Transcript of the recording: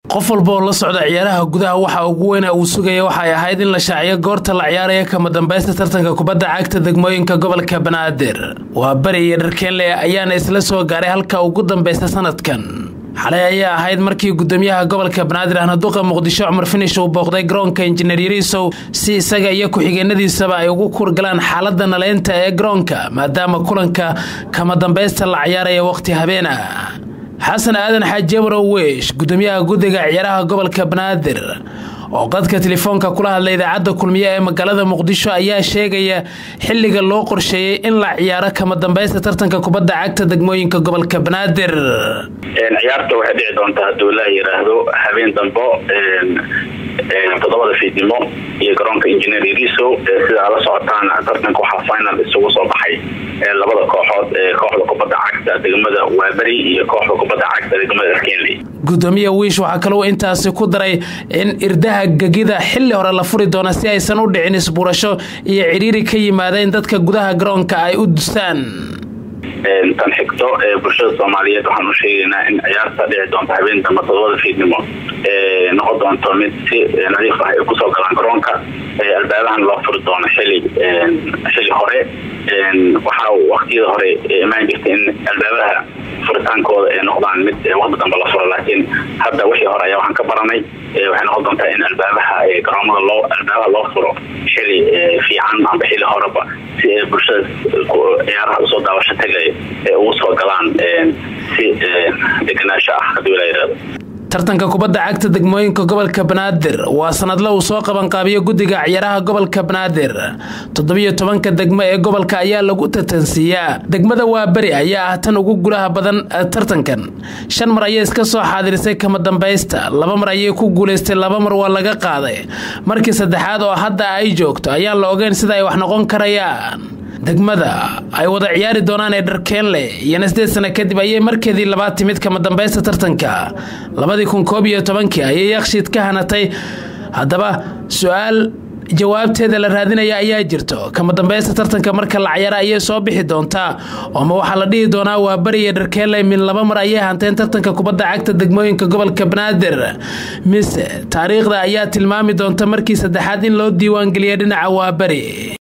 qof walba oo la socda ciyaaraha gudaha waxa ugu weyna uu sugaya waxay ahayd in la shaaciyo goorta la ciyaaraya kama dambaysta tartanka kubadda cagta degmooyinka gobolka banaadir waa bari iyo dharkeenle ayaana isla soo gaaray halka ugu dambaysta sanadkan xalay ayaa ahayd markii gudoomiyaha gobolka banaadir ahna duqa muqdisho cumar finish uu booqday garoonka injineer yariisow si isaga iyo ku-xigeenadiisaba ay ugu kurgalaan xaalada naleynta ee garoonka maadaama kulanka kama dambaysta la ciyaaraya waqti habeena xasan aadan xaaji abarow weesh gudoomiyaha guddiga ciyaaraha gobolka banaadir oo qadka telefoonka kula hadlay idaacadda kulmiye ee magaalada muqdisho ayaa sheegaya xilliga loo qorsheeyey in la ciyaaro kama dambaysta tartanka kubadda cagta degmooyinka gobolka banaadir ciyaarta waxay dhici doontaa hadduu la yiraahdo habeen dambo toddobada fiidnimo iyo garoonka injineer yariso sida ala socotaan tartanka waxaa final isugu soo baxay labada kooxood kooxda kubadda cagta degmada waaberi iyo kooxda kubadda cagta degmada kenley gudoomiya wiish waxaa kaloo intaasi ku daray in irdaha gegida xilli hore la furi doona si aysan u dhicin isbuurasho iyo cidhiiri ka yimaada in dadka gudaha garoonka ay u dusaan tan xigto bulshada soomaaliyeed waxaan u sheegaynaa in ciyaarta dhici doonto habeen dambe todobada fiidnimo noqon doonto mid si nadiif ah ay kusoo galaan garoonka albaabahan loo furi doono xili xili hore waxaa waqtiyada hore imaan jirta in albaabaha furitaankooda ay noqdaan mid waqti dambe la furo laakiin hadda wixii hore ayaa waxaan ka baranay waxay noqon doontaa in albaabaha garoomada loo albaabaha loo furo xili fiican amba xili horeba si ay bulshada ciyaaraha usoo daawasho tagay ee ugu soo galaan si deganaansho ah haddii la yidhahdo tartanka kubadda cagta degmooyinka gobolka banaadir waa sanadle uu soo qabanqaabiyo guddiga ciyaaraha gobolka banaadir toddobiyo tobanka degmo ee gobolka ayaa lagu tartansiiyaa degmada waaberi ayaa ah tan ugu gulaha badan tartankan shan mar ayay iska soo xaadirisay kama dambaysta laba mar ayay ku guulaystay laba mar waa laga qaaday markii saddexaad oo hadda ay joogto ayaan la ogeyn sida ay wax noqon karayaan degmada ay wada ciyaari doonaan ee dharkeenle iyona sideed sano kadib ayay markeedii labaad timid kama dambaysta tartanka labadii kun koob iyo tobankii ayay yakshiid ka hanatay haddaba su-aal jawaabteeda la raadinaya ayaa jirto kama dambaysta tartanka marka la ciyaara ayay soo bixi doontaa ooma waxaa la dhihi doonaa waa bari iyo dharkeenle min laba mar ayay hanteen tartanka kubadda cagta degmooyinka gobolka banaadir mise taariikhda ayaa tilmaami doonta markii saddexaad in loo diiwaangeliya dhinaca waa bari